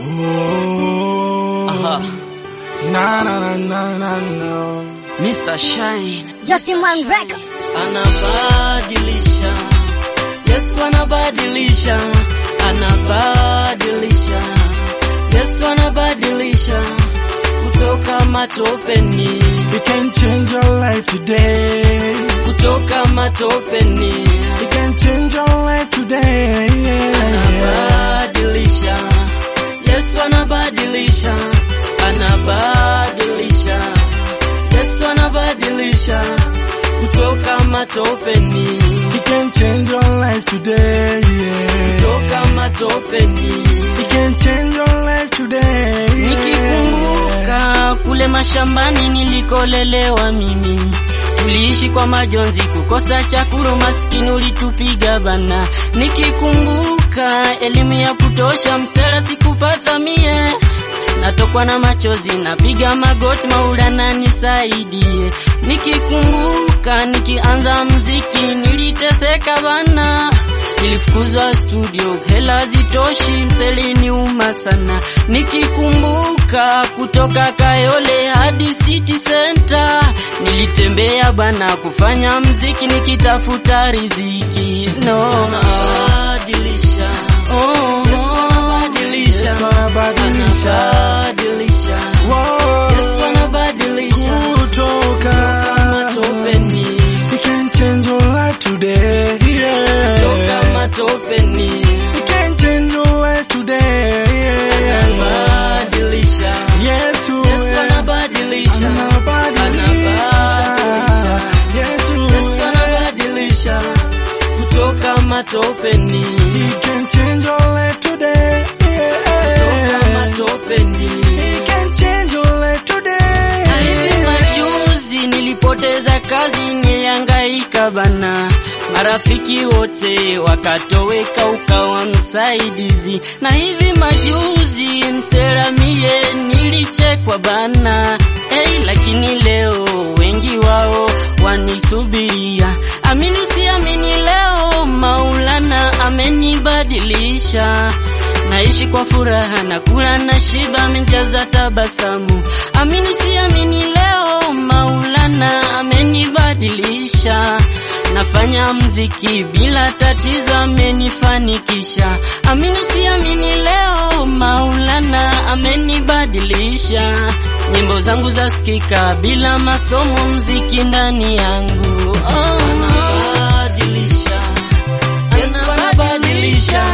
Oh, Aha. na na na na na na. Mr. Shine Justin One Records. anabadilisha, Yesu anabadilisha, anabadilisha, Yesu anabadilisha kutoka matopeni, He can change your life today. kutoka matopeni, He can change your life today. anabadilisha, Yesu anabadilisha, anabadilisha, Yesu anabadilisha kutoka matopeni, He can change your life today. kutoka matopeni. He can change your life today. Nikikumbuka kule mashambani nilikolelewa mimi, tuliishi kwa majonzi, kukosa chakula, maskini ulitupiga bana. Nikikumbuka elimu ya kutosha, msela sikupata mie, natokwa na machozi, napiga magoti, Maulana nisaidie. Nikikumbuka nikianza mziki, niliteseka bana nilifukuzwa studio, hela zitoshi, mselini uma sana. Nikikumbuka kutoka Kayole hadi City Center, nilitembea bana kufanya mziki, nikitafuta riziki. No, anabadilisha, oh, Yesu anabadilisha, Yesu anabadilisha. anabadilisha, Whoa. Yesu anabadilisha Kutoka. matopeni, He can change your life today. toka Yeah. matopeni. He can change your life today. Anabadilisha. Yesu. Yesu anabadilisha. Anabadilisha. Anabadilisha. Yesu. Yesu anabadilisha kutoka matopeni, He can change your life today. kutoka matopeni. He can change your life today. Na hivi majuzi nilipoteza kazi, nilihangaika bana, marafiki wote wakatoweka, ukawa msaidizi. Na hivi majuzi mseramie nilichekwa bana, hey, lakini leo wengi wao wanisubiria. Amini usiamini, leo Maulana amenibadilisha naishi kwa furaha na kula na shiba, amejaza tabasamu. Amini siamini, leo Maulana amenibadilisha. Nafanya mziki bila tatizo, amenifanikisha. Amini siamini, leo Maulana amenibadilisha. Nyimbo zangu zasikika bila masomo, mziki ndani yangu oh. Anabadilisha. Yesu anabadilisha,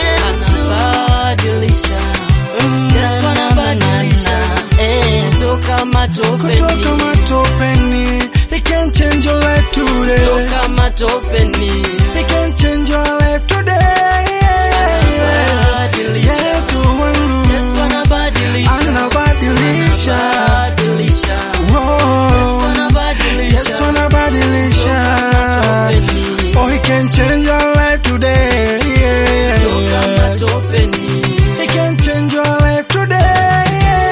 anabadilisha, Yesu anabadilisha, eh, toka matopeni, Kutoka matopeni. He can change your life today. toka matopeni, He can change your life today. anabadilisha, Yesu wangu. Yesu anabadilisha, Anabadilisha. anabadilisha, Whoa. Yesu anabadilisha, Yesu anabadilisha. matopeni, Oh, he can change your life today. toka matopeni, He can change your life today.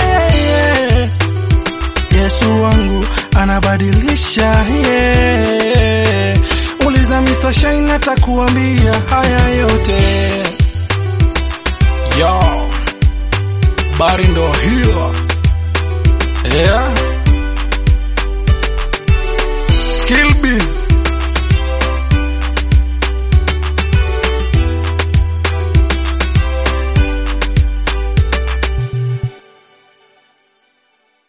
Yesu wangu anabadilisha. Yeah. Uliza Mr. Shine atakuambia haya yote. Yo. Bari ndo hiyo. Yeah. Kilbis